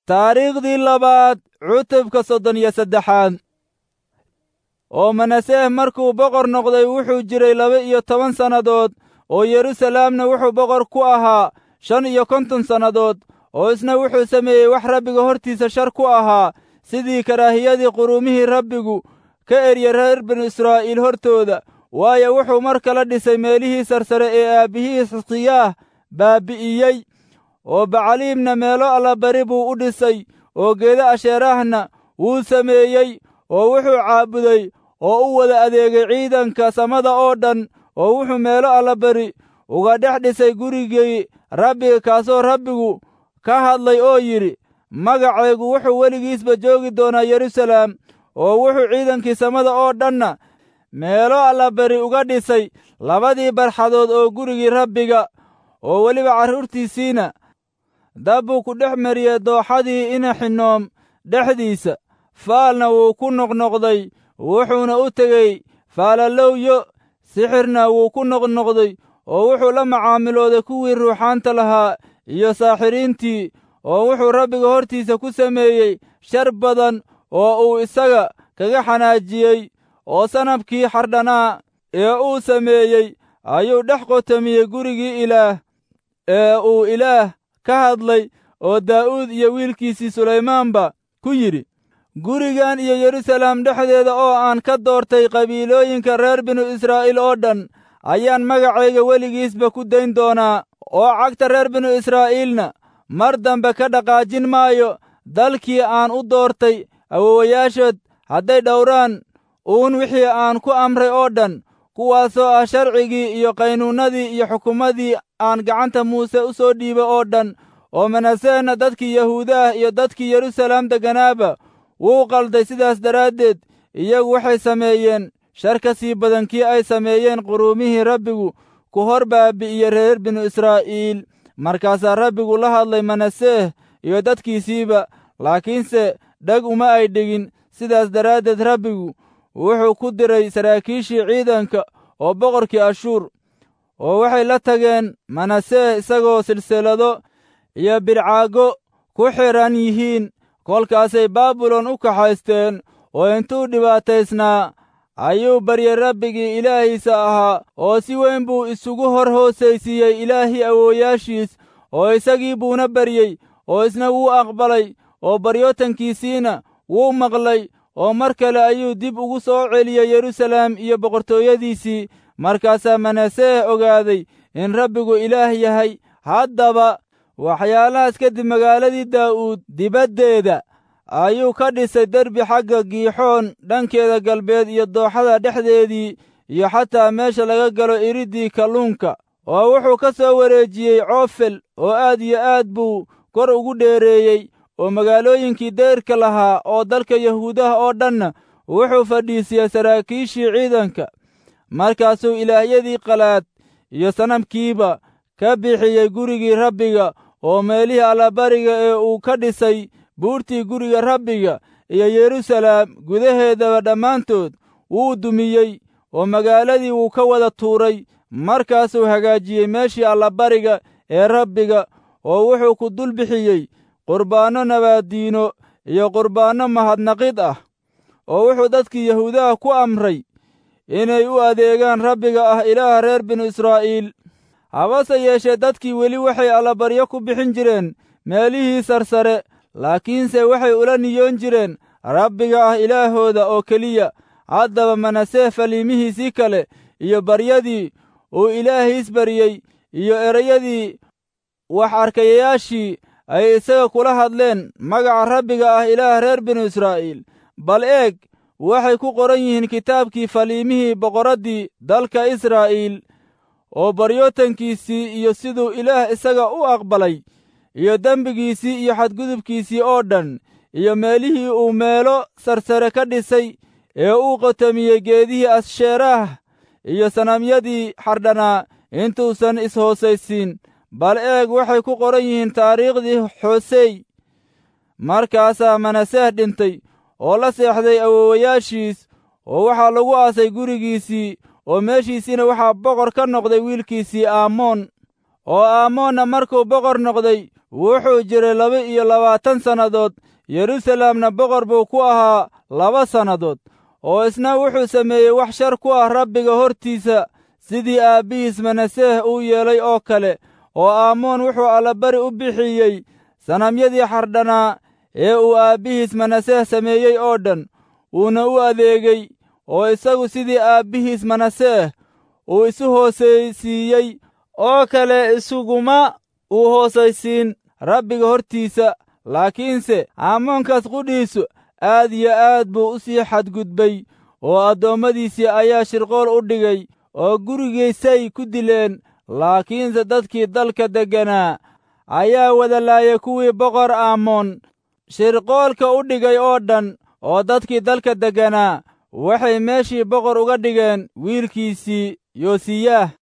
taariikhdii labaad cutubka soddon iyo saddexaad oo manaseeh markuu boqor noqday wuxuu jiray laba iyo toban sannadood oo yeruusalaamna wuxuu boqor ku ahaa shan iyo konton sannadood oo isna wuxuu sameeyey wax rabbiga hortiisa shar ku ahaa sidii karaahiyadii quruumihii rabbigu ka erye reer binu israa'iil hortooda waayo wuxuu mar kala dhisay meelihii sarsare ee aabbihii xisqiyaah baabi'iyey oo bacaliimna meelo allabari buu u dhisay oo geeda asheeraahna wuu sameeyey oo wuxuu caabuday oo u wada adeegay ciidanka samada oo dhan oo wuxuu meelo allabari uga dhex dhisay gurigii rabbiga kaasoo rabbigu ka hadlay oo yidhi magacaygu wuxuu weligiisba joogi doonaa yeruusalaam oo wuxuu ciidankii samada oo dhanna meelo allabari uga dhisay labadii barxadood oo gurigii rabbiga oo weliba carruurtiisiina dabbuu ku dhex mariyey dooxadii inaxinoom dhexdiisa faalna wuu ku noqnoqday wuxuuna u tegey faalalowyo sixirna wuu ku noqnoqday oo wuxuu la macaamilooday kuwii ruuxaanta lahaa iyo saaxiriintii oo wuxuu rabbiga hortiisa ku sameeyey shar badan oo uu isaga kaga xanaajiyey oo sanabkii xardhanaa ee uu sameeyey ayuu dhex qotomiyey gurigii ilaah ee uu ilaah ka hadlay oo daa'uud iyo wiilkiisii sulaymaanba ku yidhi gurigan iyo yeruusalaam dhexdeeda oo aan ka doortay qabiilooyinka reer binu israa'iil oo dhan ayaan magacayga weligiisba ku dayn doonaa oo cagta reer binu israa'iilna mar dambe ka dhaqaajin maayo dalkii aan u doortay awowayaashood hadday dhowraan uun wixii aan ku amray oo dhan kuwaasoo ah sharcigii iyo qaynuunnadii iyo xukumadii aan gacanta muuse u soo dhiibay oo dhan oo manasehna dadkii yahuudaah iyo dadkii yeruusalaam degganaaba wuu qalday sidaas daraaddeed iyagu waxay sameeyeen shar ka sii badan kii ay sameeyeen quruumihii rabbigu ku hor baabi'iye reer binu israa'iil markaasaa rabbigu la hadlay manaseeh iyo dadkiisiiba laakiinse dheg uma ay dhigin sidaas daraaddeed rabbigu wuxuu ku diray saraakiishii ciidanka oo boqorkii ashuur oo waxay la tageen manaseeh isagoo silsilado iyo bidcaago ku xidhan yihiin kolkaasay baabilon u kaxaysteen oo intuu dhibaataysnaa ayuu baryey rabbigii ilaahiisa ahaa oo si weyn buu isugu hor hoosaysiiyey ilaahii awoowayaashiis oo isagii buuna baryey oo isna wuu aqbalay oo baryootankiisiina wuu maqlay oo mar kale ayuu dib ugu soo celiyey yeruusalaam iyo boqortooyadiisii markaasaa manaseeh ogaaday in rabbigu ilaah yahay haddaba waxyaalahaas kadib magaaladii daa'uud dibaddeeda ayuu ka dhisay derbi xagga giixoon dhankeeda galbeed iyo dooxada dhexdeedii iyo xataa meesha laga galo iriddii kalluunka oo wuxuu ka soo wareejiyey coofel oo aad iyo aad buu kor ugu dheereeyey oo magaalooyinkii deyrka lahaa oo dalka yahuudaha oo dhanna wuxuu fadhiisiyey saraakiishii ciidanka markaasuu ilaahyadii qalaad iyo sanamkiiba ka bixiyey gurigii rabbiga oo meelihii allabariga ee uu ka dhisay buurtii guriga rabbiga iyo yeruusalaam gudaheedaba dhammaantood wuu dumiyey oo magaaladii wuu ka wada tuuray markaasuu hagaajiyey meeshii allabariga ee rabbiga oo wuxuu ku dul bixiyey qurbaanno nabaaddiino iyo qurbaanno mahadnaqid ah oo wuxuu dadkii yahuudaha ku amray inay u adeegaan rabbiga ah ilaaha reer binu israa'iil habase yeeshee dadkii weli waxay allabaryo ku bixin jireen meelihii sarsare laakiinse waxay ula niyoon jireen rabbiga ah ilaahooda oo keliya haddaba manaseeh faliimihiisii kale iyo baryadii uu ilaahiis baryey iyo erayadii wax arkayayaashii ay isaga kula hadleen magaca rabbiga ah ilaah reer binu israa'iil bal eeg waxay ku qoran yihiin kitaabkii faliimihii boqoraddii dalka israa'iil oo baryootankiisii iyo siduu ilaah isaga u aqbalay iyo dembigiisii iyo xadgudubkiisii oo dhan iyo meelihii uu meelo sarsare ka dhisay ee uu qotomiyey geedihii assheeraah iyo sanamyadii xardhanaa intuusan is-hoosaysiin bal eeg waxay ku qoran yihiin taariikhdii xoosey markaasaa manaseeh dhintay oo la seexday awowayaashiis oo waxaa lagu aasay gurigiisii oo meeshiisiina waxaa boqor ka noqday wiilkiisii aamoon oo aamoonna markuu boqor noqday wuxuu jiray laba iyo labaatan sannadood yerusalemna boqor buu ku ahaa laba sannadood oo isna wuxuu sameeyey wax shar ku ah rabbiga hortiisa sidii aabbihiis manaseeh uu yeelay oo kale oo aamoon wuxuu allabari u bixiyey sanamyadii xardhanaa ee uu aabbihiis manaseeh sameeyey oo dhan uuna u adeegay oo isagu sidii aabbihiis manaseeh uu isu hoosaysiiyey oo kale isuguma uu hoosaysiin rabbiga hortiisa laakiinse aamoonkaas qudhiisu aad iyo aad buu u sii xadgudbay oo addoommadiisii ayaa shirqool u dhigay oo gurigiisay ku dileen laakiinse dadkii dalka degganaa ayaa wada laayay kuwii boqor aamoon shirqoolka u dhigay oo dhan oo dadkii dalka degganaa waxay meeshii boqor uga dhigeen wiilkiisii yoosiyaah